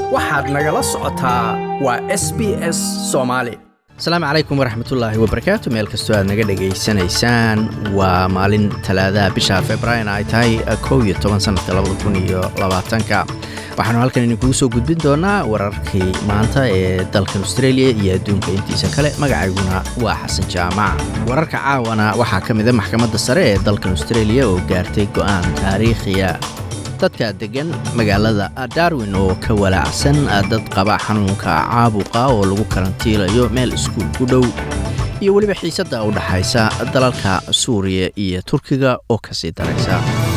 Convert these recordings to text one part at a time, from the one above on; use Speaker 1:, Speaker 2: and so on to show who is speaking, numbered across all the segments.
Speaker 1: waxaad nagala socotaa waa s b s soomaali asalaamu calaykum waraxmatullaahi wabarakaatu meel kastoo aad naga dhegaysanaysaan waa maalin talaadaha bisha februaarin ay tahay kow iyo toban sanadka labada kun iyo labaatanka waxaanu halkan idinkugu soo gudbin doonaa wararkii maanta ee dalkan australia iyo adduunka intiisa kale magacayguna waa xasan jaamac wararka caawana waxaa ka mida maxkamadda sare ee dalkan australia oo gaartay go'aan taariikhiya dadka deggan magaalada darwin oo ka walaacsan dad qaba xanuunka caabuqa oo lagu karantiilayo meel iskuul ku dhow iyo weliba xiisadda u dhaxaysa dalalka suuriya iyo turkiga oo ka sii daraysa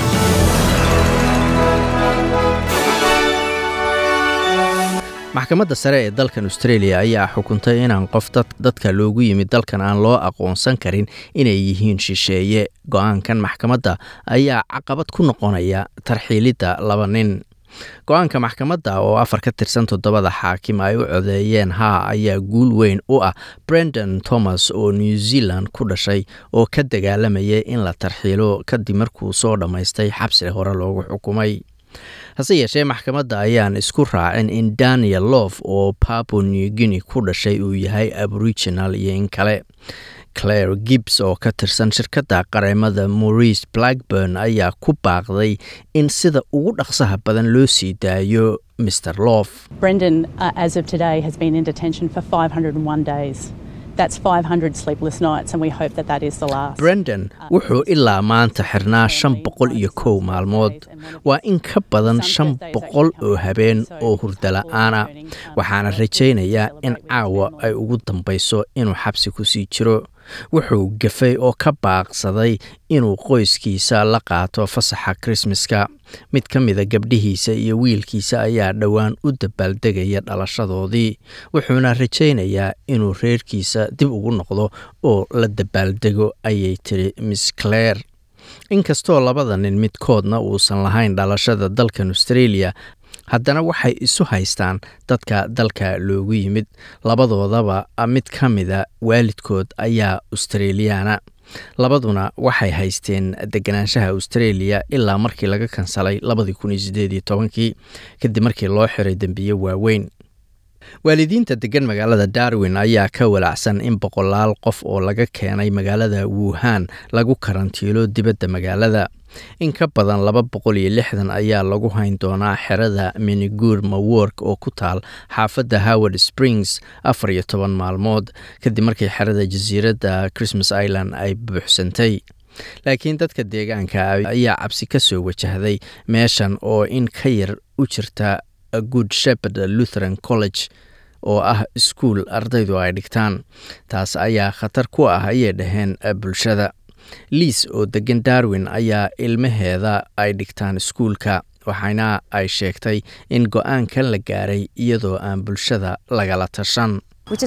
Speaker 1: maxkamadda sare ee dalkan australia ayaa xukuntay inaan qof dadka loogu yimid dalkan aan loo aqoonsan karin inay yihiin shisheeye go-aankan maxkamadda ayaa caqabad ku noqonaya tarxiilidda laba nin go-aanka maxkamadda oo afar ka tirsan toddobada xaakim ay u codeeyeen haa ayaa guul weyn u ah brendan thomas oo new zealand ku dhashay oo ka dagaalamayay in la tarxiilo kadib markuu soo dhammaystay xabsi hore loogu xukumay hase yeeshee maxkamadda ayaan isku raacin in daniel lof oo papo new guinea ku dhashay uu yahay aboriginal iyo in kale claire gibbs oo ka tirsan shirkadda qareemada maurice blackburn ayaa ku baaqday in sida ugu dhaqsaha badan loo sii daayo mr lof
Speaker 2: Brendan, uh, as of today, has been in detention for 501 days. That's 500 sleepless nights, and we hope that that is the last.
Speaker 1: brendan wuxuu ilaa maanta xirnaa shan boqol iyo kow maalmood waa in ka badan shan boqol oo habeen oo hurdala-aana waxaana rajaynayaa in caawa ay ugu dambayso inuu xabsi ku sii jiro wuxuu gafay oo ka baaqsaday inuu qoyskiisa la qaato fasaxa krismaska mid ka mida gabdhihiisa iyo wiilkiisa ayaa dhowaan u dabaaldegaya dhalashadoodii wuxuuna rajaynayaa inuu reerkiisa dib ugu noqdo oo la dabaaldego ayay tiri miss claire inkastoo labada nin midkoodna uusan lahayn dhalashada dalkan australia haddana waxay isu haystaan dadka dalka loogu yimid labadoodaba mid ka mida waalidkood ayaa australiyaana labaduna waxay haysteen deganaanshaha australia ilaa markii laga kansalay labadii kun iyo sideed iyo tobankii kadib markii loo xiray dembiye waaweyn waalidiinta degan magaalada darwin ayaa ka walacsan in boqolaal qof oo laga keenay magaalada wuhan lagu karantiilo dibadda magaalada in ka badan laba boqol iyo lixdan ayaa lagu hayn doonaa xerada minigur mawork oo ku taal xaafadda howard springs afar iyo toban maalmood kadib markii xerada jasiiradda christmas island ay buuxsantay laakiin dadka deegaanka ayaa cabsi ka soo wajahday meeshan oo in ka yar u jirta good shepherd lutheran college oo ah iskuul ardaydu ay dhigtaan taas ayaa khatar ku ah ayay dhaheen bulshada liis oo degan darwin ayaa ilmaheeda ay dhigtaan iskuulka waxaana ay sheegtay in go-aankan la gaaray iyadoo aan bulshada lagala tashan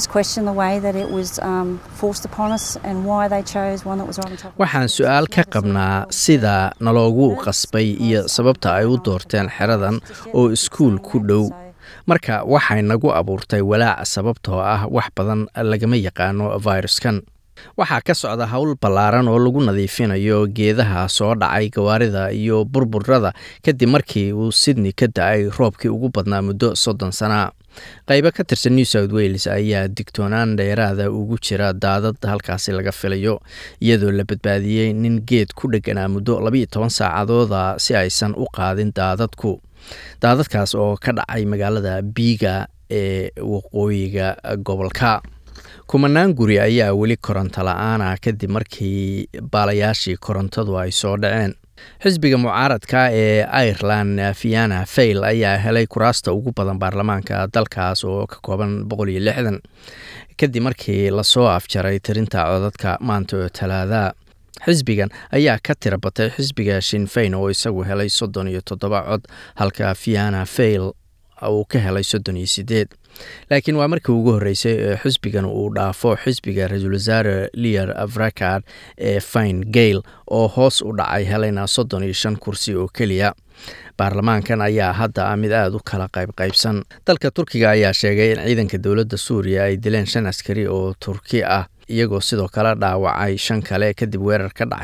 Speaker 1: waxaan su-aal ka qabnaa sida naloogu qasbay iyo sababta ay u doorteen xeradan oo iskuul ku dhow marka waxay nagu abuurtay walaac sababtoo ah wax badan lagama yaqaano viruskan waxaa ka socda howl ballaaran oo lagu nadiifinayo geedaha soo dhacay gawaarida iyo burburada kadib markii uu sydney ka da-ay roobkii ugu badnaa muddo soddon sana qaybo ka tirsan new south wales ayaa digtoonaan dheeraada ugu jira daadad halkaasi laga filayo iyadoo la badbaadiyey nin geed ku dheganaa muddo labayo toban saacadooda si aysan u qaadin daadadku daadadkaas oo ka dhacay magaalada biiga ee waqooyiga gobolka kumanaan guri ayaa weli koronto la-aana kadib markii baalayaashii korontadu ay soo dhaceen xisbiga mucaaradka ee ireland fiana fail ayaa helay kuraasta ugu badan baarlamaanka dalkaas oo ka kooban boqol iyo lixdan kadib markii lasoo afjaray tirinta codadka maanta oo talaada xisbigan ayaa ka tira batay xisbiga shinfayn oo isagu helay soddon iyo toddoba cod halka fiana fail uu ka helay soddon iyo sideed laakiin waa markii ugu horreysay ee xisbigan uu dhaafo xisbiga ra-iisul wasaare lier avrakard ee fine gail oo hoos u dhacay helayna soddon iyo shan kursi oo keliya baarlamaankan ayaa hadda ah mid aada u kala qaybqaybsan dalka turkiga ayaa sheegay in ciidanka dowladda suuriya ay dileen shan askari oo turki ah iyagoo sidoo kale dhaawacay shan kale kadib weerar ka dhacay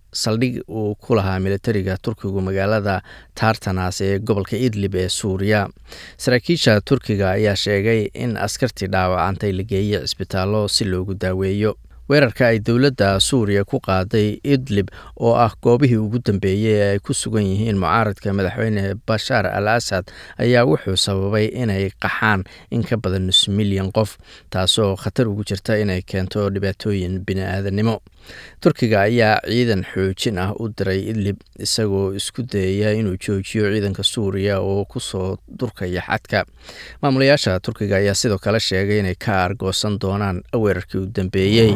Speaker 1: saldhig uu ku lahaa militariga turkigu magaalada tartanas ee gobolka idlib ee suuriya saraakiisha turkiga ayaa sheegay in askartii dhaawacantay la geeyey cisbitaallo si loogu daaweeyo weerarka ay dowladda suuriya ku qaaday idlib oo ah goobihii ugu dambeeyey ee ay ku sugan yihiin mucaaradka madaxweyne bashaar al asad ayaa wuxuu sababay inay qaxaan in ka badan nus milyan qof taasoo khatar ugu jirta inay keento dhibaatooyin bini-aadanimo turkiga ayaa ciidan xoojin ah u diray idlib isagoo isku dayaya inuu joojiyo ciidanka suuriya oo kusoo durkaya xadka maamulayaasha turkiga ayaa sidoo kale sheegay inay ka argoosan doonaan weerarkii u dambeeyey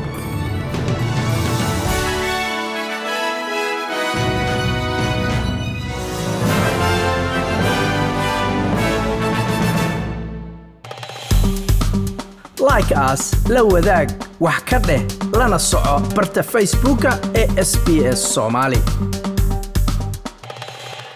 Speaker 3: like aas la wadaag wax ka dheh lana soco barta facebooka ee sb s somaali